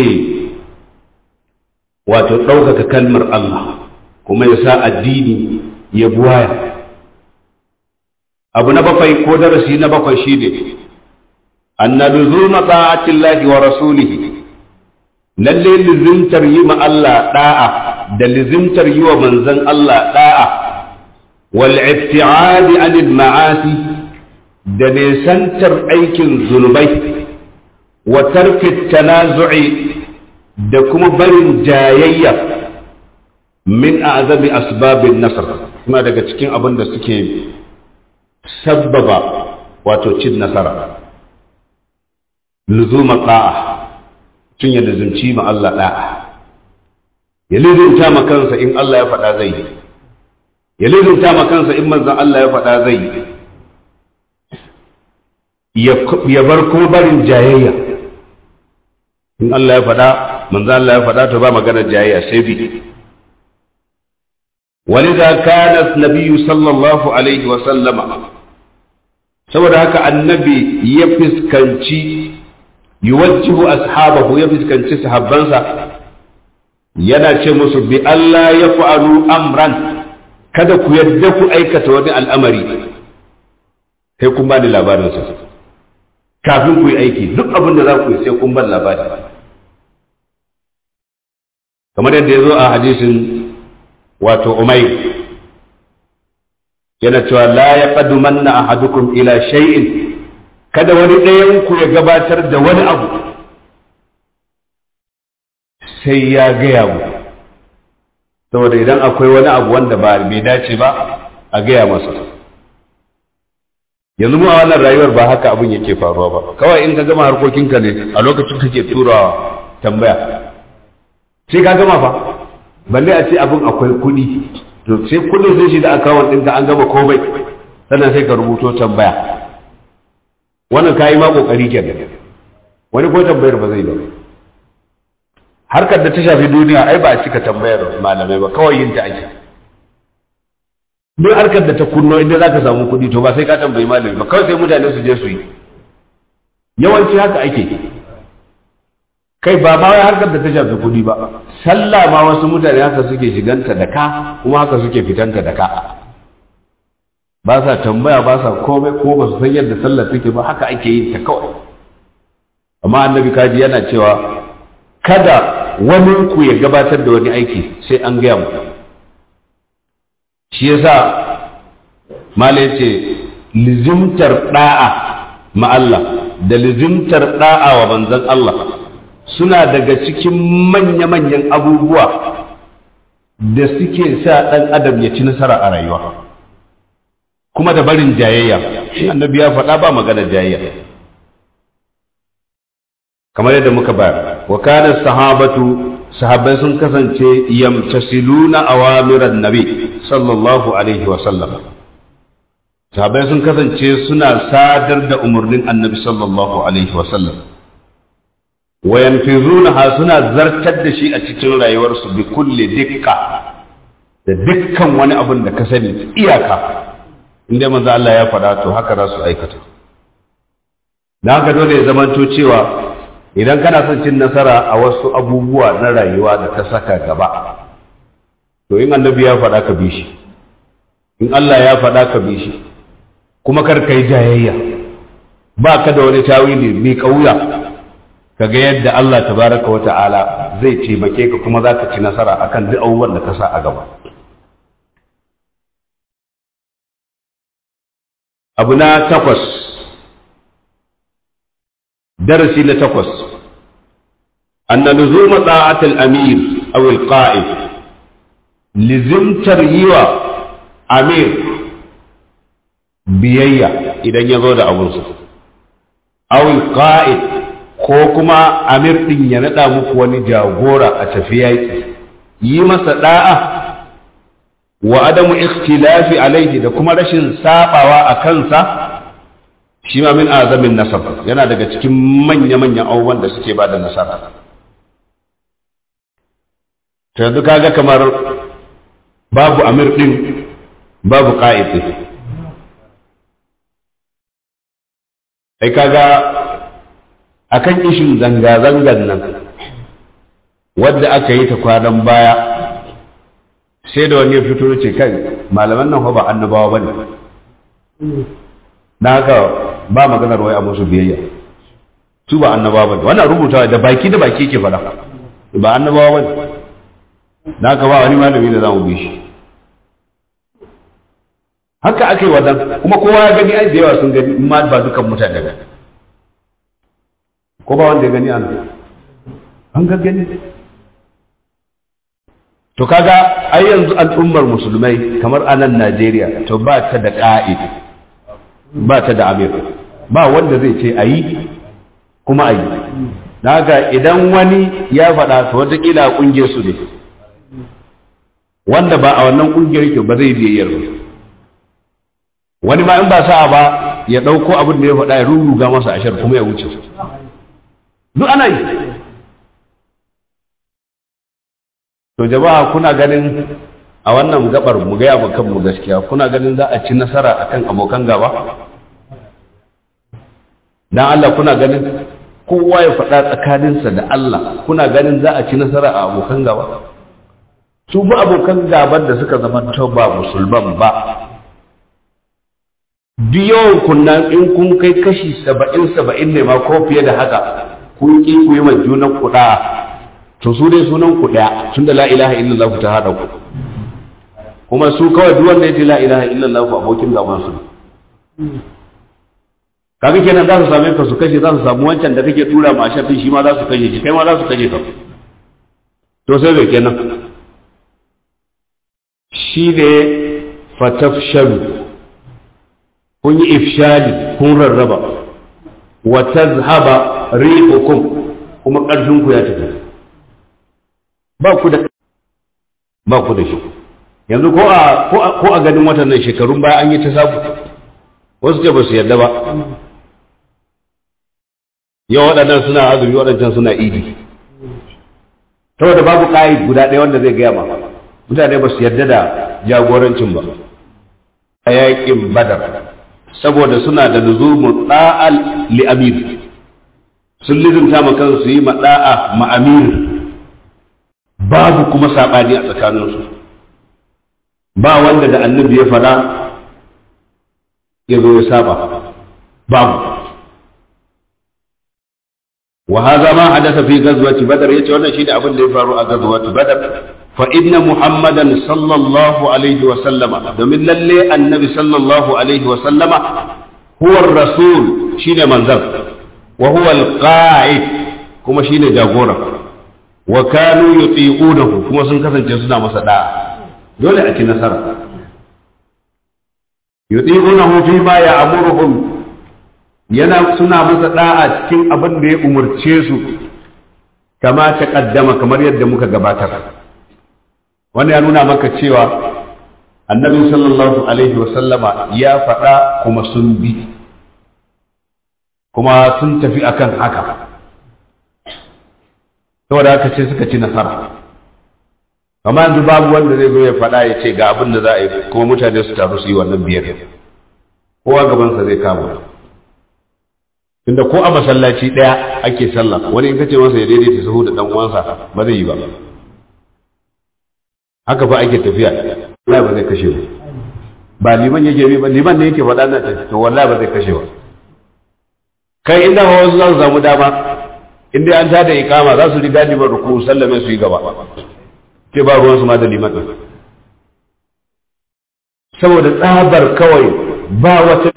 wato ɗaukaka kalmar Allah kuma ya sa addini ya buwaya abu na bakwai ko darasi na bakwai shi ne anna luzuma ta'atillahi wa rasulihi lalle lizimtar yi ma Allah da'a da lizimtar yi wa manzon Allah da'a wal ibti'adi anil ma'asi da nesantar aikin zunubai wa tarki tanazu'i da kuma barin jayayya min a'zabi asbabin nasr kuma daga cikin abin da suke sabbaba wato cin nasara luzuma ta'a tun ya luzumci ma Allah da'a ya luzumta ma kansa in Allah ya faɗa zai yi ya luzumta ma kansa in manzon Allah ya faɗa zai yi ya bar kuma barin jayayya in Allah ya faɗa manzo Allah ya faɗa to ba magana jayayya sai bi ولذا كان النبي صلى الله عليه وسلم saboda haka annabi ya fiskanci yuwajjihu ashabahu ya fiskanci sahabbansa yana ce musu bi Allah ya fa'alu amran kada ku yadda ku aikata wani al'amari sai kun bani labarinsa kafin ku yi aiki duk abin da za ku yi sai kun ban labari kamar yadda ya zo a hadisin wato umayr yana cewa la ya qadumanna ahadukum ila shay'in kada wani ɗayan ku ya gabatar da wani abu sai ya gaya mu saboda idan akwai wani abu wanda ba bai dace ba a gaya masa yanzu mu a wannan rayuwar ba haka abin yake faruwa ba kawai in ka gama harkokinka ne a lokacin kake turawa tambaya sai ka gama fa balle a ce abin akwai kuɗi to sai kuɗin sun shi da akawun ɗinka an gama komai sannan sai ka rubuto tambaya wannan ka yi ma ƙoƙari kenan wani ko tambayar ba zai ba harkar da ta shafi duniya ai ba a cika tambayar malamai ba kawai yin ta ake duk harkar da ta kunno inda za ka samu kuɗi to ba sai ka tambayi malami ba kawai sai mutane su je su yi yawanci haka ake kai ba ma wai harkar da ta shafi kuɗi ba sallah ma wasu mutane haka suke shiganta da ka kuma haka suke fitanta da ka ba sa tambaya ba sa komai ko ba su san yadda sallah take ba haka ake yin ta kawai amma annabi kaji yana cewa kada wani ku ya gabatar da wani aiki sai an gaya mu shi yasa mala yace lizimtar da'a ma Allah da lizimtar da'a wa manzon Allah suna daga cikin manya-manyan abubuwa da suke sa ɗan adam ya ci nasara a rayuwa kuma da barin jayayya shi annabi ya faɗa ba magana jayayya kamar yadda muka bayar wa kana sahabatu sahabbai sun kasance yamtasiluna awamiran nabi sallallahu alaihi wa sallam sahabbai sun kasance suna sadar da umarnin annabi sallallahu alaihi wa sallam wa yanfizunaha suna zartar da shi a cikin rayuwarsu bi kulli dikka da dukkan wani abin da ka sani iyaka inda manzo Allah ya faɗa to haka za su aikata da haka dole ya zamanto cewa idan kana son cin nasara a wasu abubuwa na rayuwa da ka saka gaba to in annabi ya faɗa ka bi shi in Allah ya faɗa ka bi shi kuma kar ka yi jayayya ba ka da wani tawili mai kauya ka ga yadda Allah tabaraka wa ta'ala zai taimake ka kuma za ka ci nasara akan duk abubuwan da ka sa a gaba abu na takwas darasi na takwas anna luzuma ta'atul amir aw al-qa'id lizimtar yiwa amir biyayya idan ya zo da abunsa aw al-qa'id ko kuma amir din ya nada muku wani jagora a tafi yaki yi masa da'a wa adamu ikhtilafi alaihi da kuma rashin sabawa a kansa shi ma min azamin nasab yana daga cikin manya-manyan abubuwan da suke bada nasara ta yanzu kaga kamar babu amir din babu qa'id din ai kaga akan ishin zanga-zangan nan wadda aka yi ta kwanan baya sai da wani ya fito ce kai malaman nan ba annabawa ba ne na haka ba maganar wai a musu biyayya su ba annabawa ba ne wannan rubutawa da baki da baki ke fada ba annabawa ba ne na haka ba wani malami da za mu bi shi haka aka yi wadan kuma kowa ya gani ai da yawa sun gani ma ba dukan mutane ba ko ba wanda ya gani an an ga gani to kaga ai yanzu al'ummar musulmai kamar a nan Najeriya to ba ta da ƙa'id ba ta da amir ba wanda zai ce ayi kuma ayi naga idan wani ya faɗa to wataƙila a ƙungiyar su ne wanda ba a wannan ƙungiyar yake ba zai biyayyar ba wani ma in ba sa'a ba ya ɗauko abin da ya faɗa ya ruruga masa ashar kuma ya wuce duk ana yi to jama'a kuna ganin a wannan gabar mu gaya ma kanmu gaskiya kuna ganin za a ci nasara akan abokan gaba dan Allah kuna ganin kowa ya faɗa tsakaninsa da Allah kuna ganin za a ci nasara a abokan gaba su ba abokan gaban da suka zama ba musulman ba duk yawan kunnan in kun kai kashi saba'in saba'in ne ma ko fiye da haka kun ƙi ku yi ma junan kuɗa to su dai sunan ku ɗaya tun da la ilaha illallah ta haɗa ku kuma su kawai duk wanda ya ce la ilaha illallah ku abokin gaban su kaga kenan za su same ka su kashe za su samu wancan da kake tura ma shafin shi ma za su kashe shi kai ma za su kashe ka to sai bai kenan shi ne fatafshalu kun yi ifshali kun rarraba wa tazhaba rihukum kuma ƙarfin ku ya tafi ba ku da ba ku da shi yanzu ko a ko a ganin watan nan shekarun baya an yi ta sabu wasu ce ba su yarda ba yau waɗannan suna azumi waɗancan suna idi saboda babu ƙa'id guda ɗaya wanda zai gaya ma mutane ba su yarda da jagorancin ba a yaƙin badar saboda suna da luzumun ɗa'al li amir sun lizinta ma kansu yi ma ɗa'a ma amir babu kuma saɓani a tsakaninsu ba wanda da annabi ya faɗa ya zo ya saba babu wa hadha ma hadatha fi ghazwati badr yace wannan shine abin da ya faru a ghazwati badr fa inna muhammadan sallallahu alaihi wa sallama domin lalle annabi sallallahu alaihi wa sallama huwa rasul shine manzon wa huwa al-qa'id kuma shine jagora wa kanu yuti'unahu kuma sun kasance suna masa da'a dole a ci nasara yuti'unahu fi ma ya'muruhum yana suna masa da'a cikin abin da ya umurce su kama ta kaddama kamar yadda muka gabatar wani ya nuna maka cewa annabi sallallahu alaihi wasallama ya faɗa kuma sun bi kuma sun tafi akan haka saboda haka ce suka ci nasara amma yanzu babu wanda zai zo ya faɗa ya ce ga abin da za a yi kuma mutane su taru su yi wannan biyar kowa gabansa zai kama tunda ko a masallaci ɗaya ake sallah wani in ka ce masa ya daidaita sahu da ɗan uwansa ba zai yi ba haka fa ake tafiya wallahi ba zai kashe ba ba liman yake bi ba liman ne yake faɗa na tafi to wallahi ba zai kashe ba kai inda wasu za su samu dama inda an tada ikama za su riga liman ruku sallame su yi gaba ke ba ruwansu ma da liman ɗin saboda tsabar kawai ba wata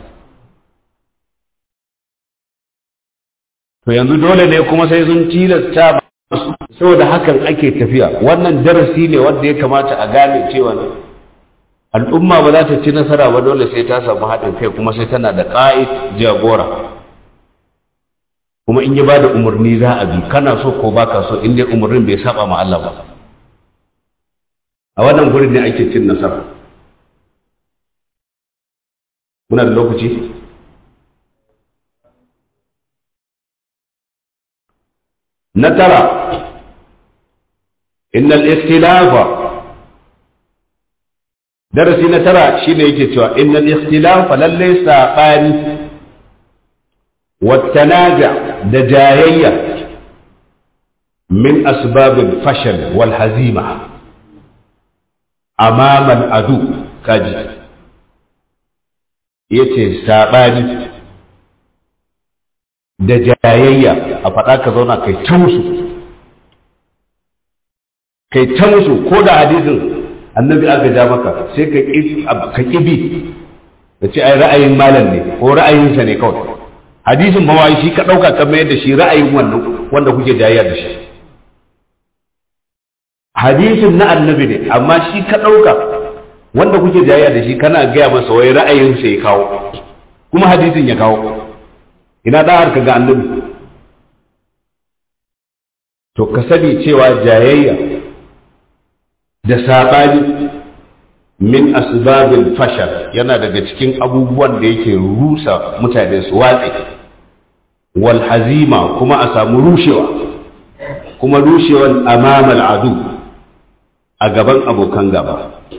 to yanzu dole ne kuma sai sun tilasta saboda hakan ake tafiya wannan darasi ne wanda ya kamata a gane cewa al'umma ba za ta ci nasara ba dole sai ta samu haɗin kai kuma sai tana da ƙa'id jagora kuma in ya ba da umarni za a bi kana so ko baka so in dai umarnin bai saba ma Allah ba a wannan gurin ne ake cin nasara muna da lokaci na tara innal ikhtilafa darasi na tara shine yake cewa innal ikhtilafa lalle sabani والتنازع دجاية من أسباب الفشل والهزيمة أمام العدو كاجي yace saɓani da jayayya a faɗa ka zauna kai ta musu kai ta musu ko da hadisin annabi aka ja maka sai ka ƙibi da ce ai ra'ayin malam ne ko ra'ayinsa ne kawai hadisin ma wai shi ka ɗauka ka mayar da shi ra'ayin wannan wanda kuke jayayya da shi hadisin na annabi ne amma shi ka ɗauka wanda kuke jayayya da shi kana gaya masa wai ra'ayinsa ya kawo kuma hadisin ya kawo ina da ka ga annabi to ka sani cewa jayayya da saɓani min asbabil fashal yana daga cikin abubuwan da yake rusa mutane su watse wal hazima kuma a samu rushewa kuma rushewan amamal adu a gaban abokan gaba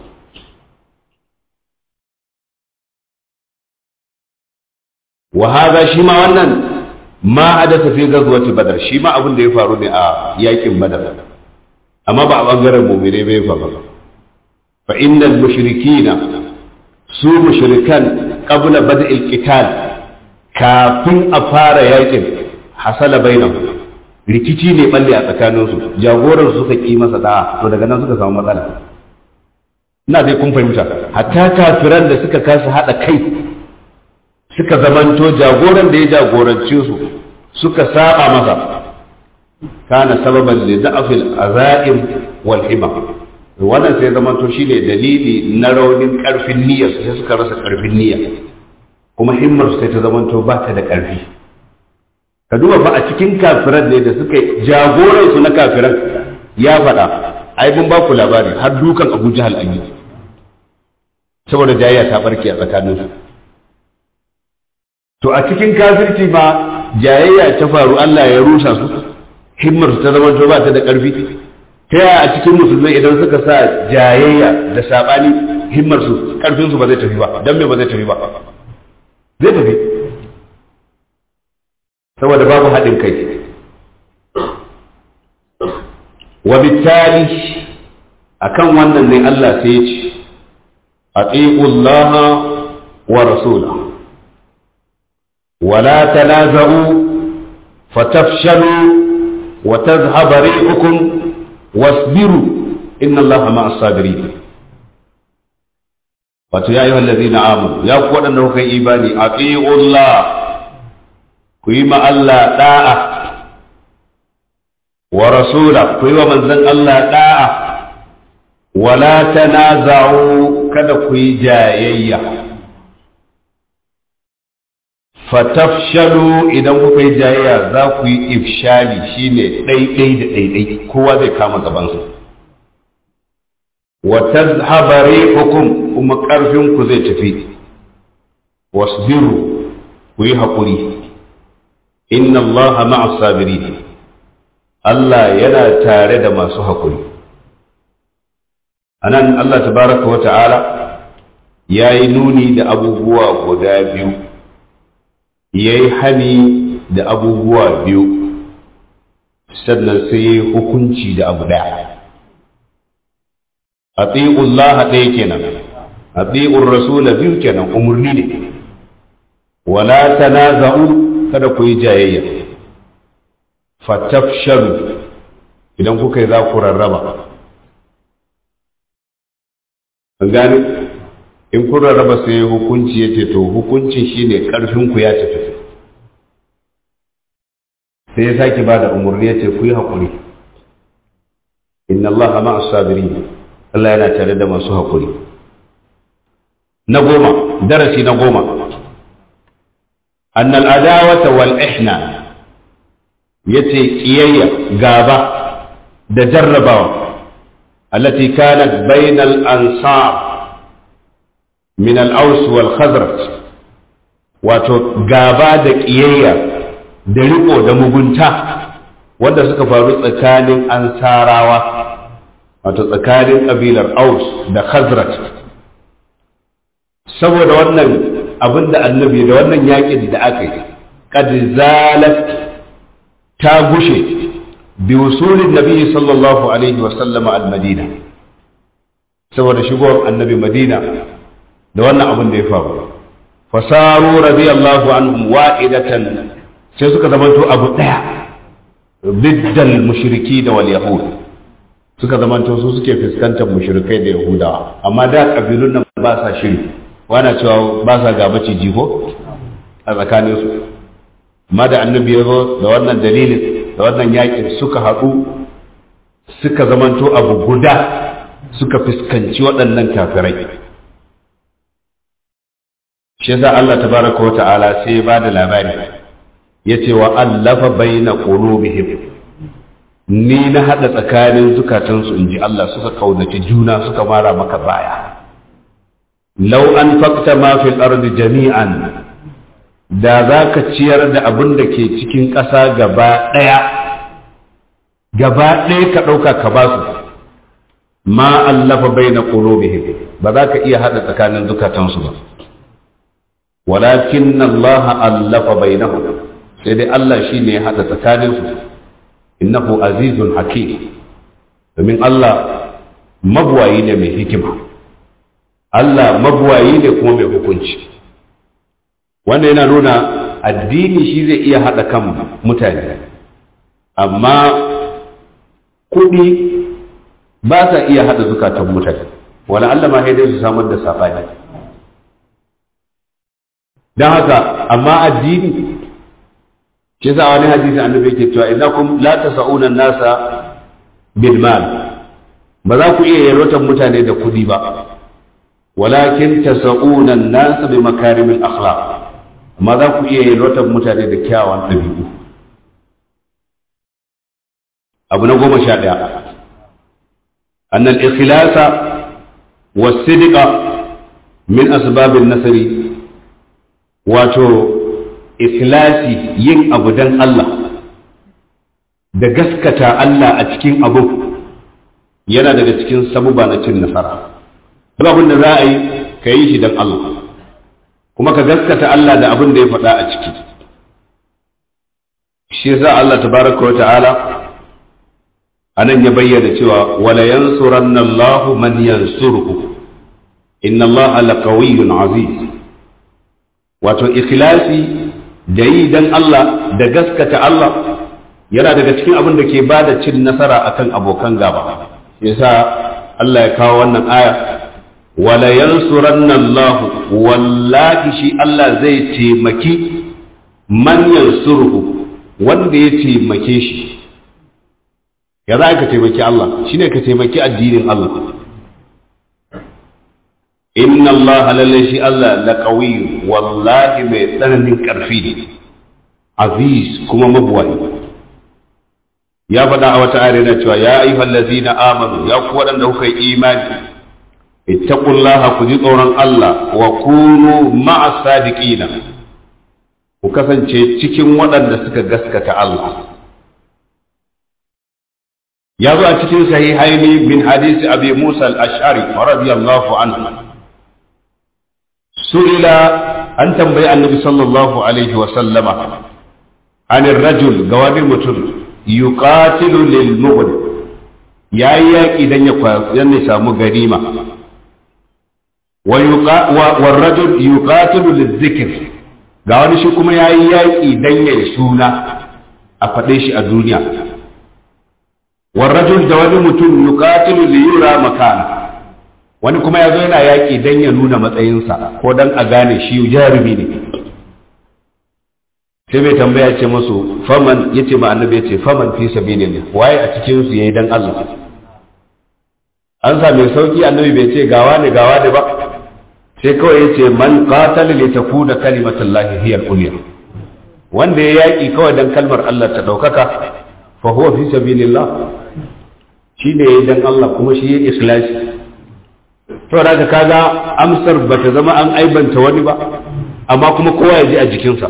wa haza shi ma wannan ma hadasa fi gazwati badar shi ma abin da ya faru ne a yakin badar amma ba a bangaren mu'mine bai faru fa innal mushrikina su mushrikan qabla bad'il qital kafin a fara yakin hasala bainahum rikici ne balle a tsakaninsu jagoran suka ki masa da to daga nan suka samu matsala ina dai kun fahimta hatta kafiran da suka kasa hada kai suka zamanto jagoran da ya jagorance su suka saba masa kana sababan li da'fil azaim wal hima wannan sai zamanto shine dalili na raunin karfin niyyar sai suka rasa karfin niyya kuma himmar sai ta zamanto ba ta da karfi ka duba fa a cikin kafiran ne da suka jagoran su na kafiran ya faɗa ai mun ba ku labari har dukan Abu Jahal an yi saboda jayayya ta barke a tsakaninsu to a cikin kafirci ma jayayya ta faru Allah ya rusa su himmar ta zama to ba ta da ƙarfi ta yaya a cikin musulmai idan suka sa jayayya da sabani himmar su ƙarfin su ba zai tafi ba dan me ba zai tafi ba zai tafi saboda babu haɗin kai wa bittali akan wannan ne Allah sai ya ce atiqu Allah wa rasulahu ولا تنازعوا فتفشلوا وتذهب ريحكم واصبروا إن الله مع الصابرين wato ya yi wallazi na amur ya ku waɗanda kuka yi imani a Allah ku yi ma Allah ɗa'a wa rasula ku yi wa manzan Allah ɗa'a wala tanaza'u kada ku yi jayayya fatafshalu idan kuka yi jayayya za ku yi ifshali shine ɗaiɗai da ɗaiɗai kowa zai kama gabansa wa tazhaba rihukum kuma ƙarfin ku zai tafi wasbiru ku yi haƙuri inna Allah ma'a sabirin Allah yana tare da masu haƙuri anan Allah tabaraka wa ta'ala ya yi nuni da abubuwa guda biyu ya yi hani da abubuwa biyu sannan sai ya yi hukunci da abu ɗaya a Allah ɗaya kenan a rasula biyu kenan umarni ne wala tanaza'u kada ku yi jayayya fatafshalu idan kuka yi za ku rarraba an gane in kun rarraba sai hukunci ya ce to hukuncin shine karfin ku ya tafi sai ya sake ba da umarni ya ce ku yi haƙuri inna Allah ma sabirin Allah yana tare da masu haƙuri na goma darasi na goma annal adawata wal ihna yace kiyayya gaba da jarrabawa التي كانت بين الأنصار من الأوس والخزرج wato gaba da ƙiyayya da riko da mugunta wanda suka faru tsakanin ansarawa wato tsakanin ƙabilar aus da khazraj saboda wannan abin da annabi da wannan yaƙin da aka yi qad zalat ta gushe بوصول النبي صلى الله عليه وسلم المدينة saboda shigowar annabi madina da wannan abin da ya faru fasaru radiyallahu anhum wa'idatan sai suka zamanto abu daya biddal mushriki da wal yahud suka zamanto su suke fuskantar mushrikai da yahudawa amma da kabilun nan ba sa shiri wana cewa ba sa gaba ciji ko a tsakaninsu amma da annabi ya zo da wannan dalilin da wannan yakin suka haɗu suka zamanto abu guda suka fuskanci waɗannan kafirai shi yasa Allah tabaraka wa ta'ala sai ya bada labari yace wa allafa baina qulubihim ni na hada tsakanin zukatansu inji Allah suka kaunaci juna suka mara maka baya law anfaqta ma fil ardi jami'an da za ka ciyar da abin da ke cikin ƙasa gaba ɗaya gaba ɗaya ka ɗauka ka ba su ma allafa bai na ƙulubihim ba za ka iya haɗa tsakanin zukatansu ba walakin Allah allafa bai na sai dai Allah shi ne ya haɗa tsakaninsu innahu azizun hakim domin Allah mabuwayi ne mai hikima Allah mabuwayi ne kuma mai hukunci wanda yana nuna addini shi zai iya haɗa kan mutane amma kuɗi ba sa iya haɗa zukatan mutane wala Allah ma dai su samar da saɓani don haka amma addini shi sa wani hadisi annabi yake cewa innakum la tasa'una nasa bil mal ba za ku iya yarwatar mutane da kuɗi ba walakin tasa'una nasa bi makarimil akhlaq amma za ku iya yarwatar mutane da kyawawan ɗabi'u abu na goma sha ɗaya annal ikhlasa wasidqa min asbabin nasari wato ikhlasi yin abu dan Allah da gaskata Allah a cikin abu yana daga cikin sabuba na cin nasara duk abin da za a yi ka yi shi dan Allah kuma ka gaskata Allah da abin da ya faɗa a ciki shi yasa Allah tabaraka wa ta'ala anan ya bayyana cewa wala yansuranna Allah man yansuruhu inna Allah laqawiyyun aziz wato ikhlasi da yi dan Allah da gaskata Allah yana daga cikin abin da ke bada cin nasara akan abokan gaba yasa Allah ya kawo wannan aya wala yansuranna Allah wallahi shi Allah zai taimaki man yansuruhu wanda ya taimake shi ya za ka taimaki Allah shine ka taimaki addinin Allah inna Allah lalle shi Allah la qawiy wallahi mai tsananin karfi ne aziz kuma mabuwai ya faɗa a wata ayar na cewa ya ayyuhal ladzina amanu ya ku waɗanda kuka yi imani ittaqullaha ku ji tsoron Allah wa kunu ma'as sadiqina ku kasance cikin waɗanda suka gaskata Allah ya zo a cikin sahihaini min hadisi abi Musa al-Ash'ari radiyallahu anhu su'ila an tambayi annabi sallallahu alaihi wa sallama an rajul ga wani mutum yuqatilu lil mughni yayi yaki dan ya dan ya samu ganima wa yuqa wa rajul yuqatilu lil dhikr ga wani shi kuma yayi yaki dan ya suna a fade shi a duniya wa rajul da wani mutum yuqatilu li yura makana wani kuma yazo yana yaki dan ya nuna matsayinsa ko dan a gane shi jarumi ne sai bai tambaya ce musu faman yace ma annabi yace faman fi sabilillah waye a cikin su yayi dan Allah an sa mai sauki annabi bai ce gawa ne gawa ne ba sai kawai yace man qatala li takuna kalimatullahi hiya al-ulya wanda ya yaki kawai dan kalmar Allah ta daukaka fa huwa fi sabilillah shi ne yayi dan Allah kuma shi yayi ikhlasi to da kaga amsar bata zama an aibanta wani ba amma kuma kowa ya ji a jikinsa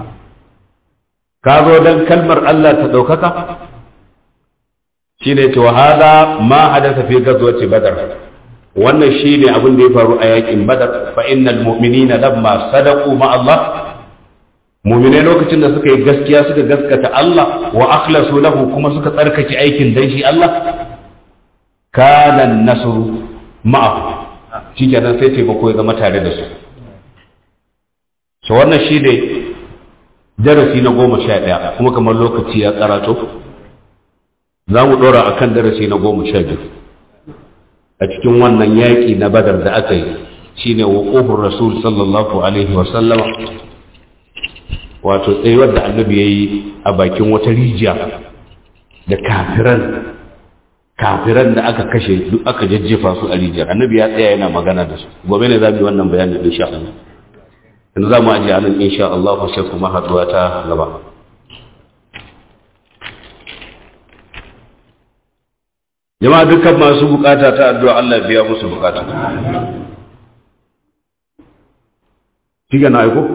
ka zo don kalmar Allah ta ɗaukaka shi ne ce hada ma hadasa fi gazwaci badar wannan shi ne abin da ya faru a yakin badar fa innal mu'minina lamma sadaqu ma Allah mu'minai lokacin da suka yi gaskiya suka gaskata Allah wa akhlasu lahu kuma suka tsarkake aikin dan shi Allah kana nasru ma'ahu shikenan sai taimako ya zama tare da su to wannan shi ne darasi na goma sha ɗaya kuma kamar lokaci ya karato za mu ɗora a kan darasi na goma sha biyu a cikin wannan yaƙi na badar da aka yi shi ne waƙofin rasul sallallahu alaihi wasallama wato tsayuwar da annabi ya yi a bakin wata rijiya da kafiran kafiran da aka kashe duk aka jajjefa su a rijiyar annabi ya tsaya yana magana da su gobe ne za mu yi wannan bayanin insha Allah yanzu za mu ajiye anan insha Allah sai kuma haduwa ta gaba jama'a dukkan masu bukata ta addu'a Allah biya musu bukata Kiga na aiko?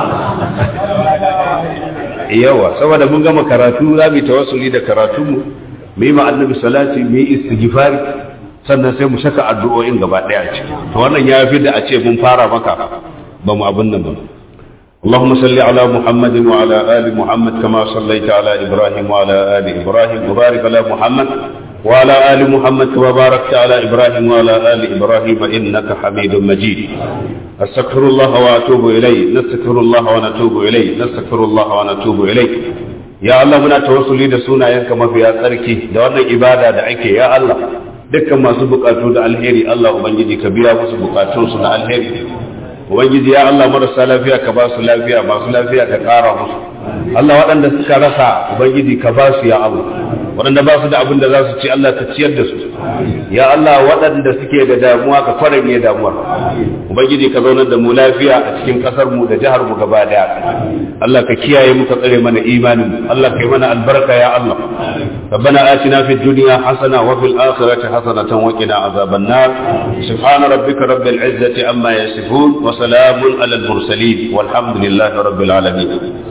Yawa, saboda mun gama karatu za mu yi tawassuli da karatunmu, mu yi annabi salati, mu yi istighfari, sannan sai mu saka addu'o'in gaba ɗaya ciki. To wannan ya fi da a ce mun fara maka ba mu abin nan ba. اللهم صل على محمد وعلى آل محمد كما صليت على إبراهيم وعلى آل إبراهيم وبارك على محمد وعلى آل محمد كما باركت على إبراهيم وعلى آل إبراهيم إنك حميد مجيد أستغفر الله وأتوب إليه نستغفر الله ونتوب إليه نستغفر الله ونتوب إليه يا الله muna tawassuli da sunayenka mafiya tsarki da wannan ibada da ake ya Allah dukkan masu bukatu da alheri Allah ubangiji ka biya musu bukatunsu na alheri ubangiji ya Allah marasa lafiya ka ba su lafiya masu lafiya ka ƙara musu Allah waɗanda suka rasa ubangiji ka ba su ya Allah waɗanda ba su da abin da za su ci Allah ka ciyar da su ya Allah waɗanda suke da damuwa ka kwaranye damuwar ubangiji ka zaunar da mu lafiya a cikin ƙasar mu da jihar mu gaba daya Allah ka kiyaye mu ka tsare mana imanin mu Allah ka yi mana albarka ya Allah ربنا آتنا في الدنيا حسنة وفي الآخرة حسنة وقنا عذاب النار سبحان ربك رب العزة عما يصفون وسلام على المرسلين والحمد لله رب العالمين